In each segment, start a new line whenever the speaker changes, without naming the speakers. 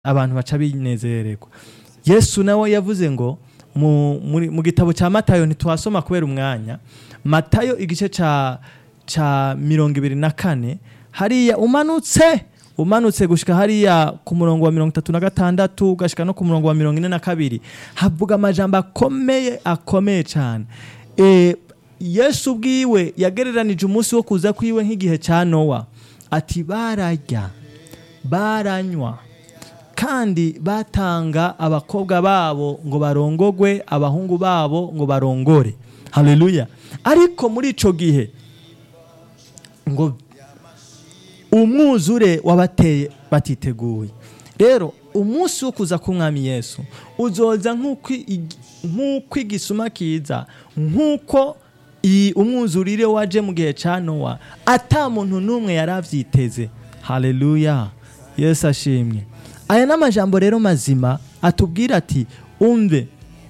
abantu baca binezererwa yesu nawe yavuze ngo mu, muri, mu gitabo cya matayo ntitwasoma kubera umwanya matayo igice ca ca mirongo ibiri na kane hariya umanutse umanutse gushika hariya ku murongo wa mirongo itatu na gatandatu ugashika no ku murongo wa mirongo ine na kabiri havuga amajambo akomeye akomeye cyane e, yesu ubwiwe yagereranije umunsi wo kuza kwiwe nk'igihe cya nowa ati bararya baranywa kandi batanga abakobwa babo ngo barongogwe abahungu babo ngo barongore haleluya ariko muri ico gihe ngo umwuzure wabateye batiteguye rero umunsi wo kuza k'umwami yesu uzoza nk'uko ig- nk'uko igisuma kiza nk'uko iyi umwuzurire waje mu gihe cya nowa ata muntu n'umwe yari avyiteze haleluya yesu ashimwe aya ni amajambo rero mazima atubwira ati umve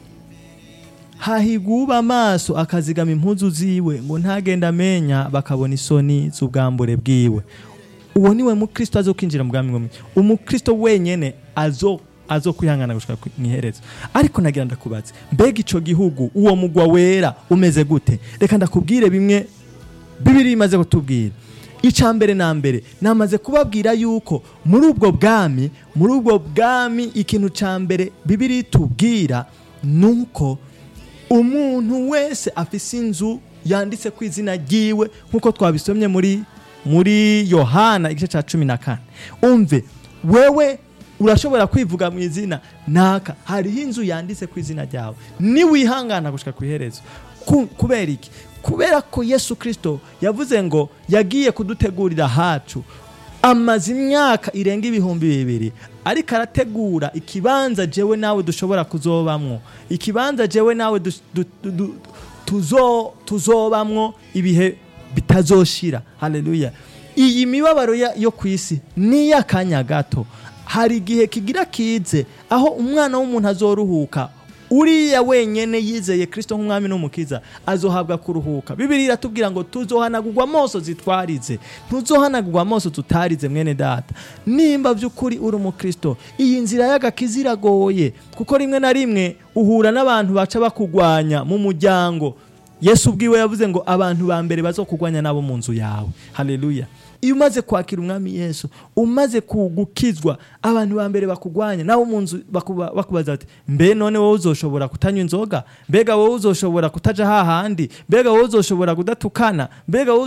hahiguba amaso akazigama impuzu ziwe ngo ntagenda amenya bakabona isoni z'ubwambure bwiwe uwo niwe mukristo azo kwinjira mu bwami bw'umwe umukristo wenyene azo azo kwihangana gushika ku- mwiherezo ariko nagira ndakubaze mbega ico gihugu uwo mugwa wera umeze gute reka ndakubwire bimwe bibiri imaze kutubwira icya mbere na mbere namaze kubabwira yuko muri ubwo bwami muri ubwo bwami ikintu cya mbere bibiri itubwira ni uko umuntu wese afise inzu yanditse ku izina ryiwe nk'uko twabisomye muri muri yohana igice cya cumi na kane umve wewe urashobora kwivuga mu izina naka hariho inzu yanditse ku izina ryawe niwihangana gushika ku iherezo Ku- kubera iki kubera ko yesu kirisito yavuze ngo yagiye kudutegurira hacu amaze imyaka irenga ibihumbi bibiri ariko arategura ikibanza jewe nawe dushobora kuzobamwo ikibanza jewe nawe dus- du- du- du- tuzo- tuzobamwo ibihe bitazoshira haleluya iyi mibabaro ya- yo ku isi ni iy'akanya gato hari igihe kigira kize aho umwana w'umuntu azoruhuka uriya wenyene yizeye kristo nk'umwami n'umukiza azohabwa kuruhuka bibiri iratubwira ngo tuzohanagurwa amaso zitwarize ntuzohanagurwa amaso tutarize mwene data nimba by'ukuri uri umukristo iyi nzira y'agakiza iragoye kuko rimwe na rimwe uhura n'abantu baca bakugwanya mu muryango yesu ubwiwe yavuze ngo abantu ba mbere bazokugwanya nabo mu nzu yawe haleluya iyo umaze kwakira umwami yesu umaze kugukizwa abantu ba mbere bakugwanya nabo mu nzu bakuba- bakubaza bati mbe none wowe uzoshobora kutanywa inzoga mbega wowe uzoshobora kutaja hahandi mbega wowe uzoshobora kudatukana mbega wowe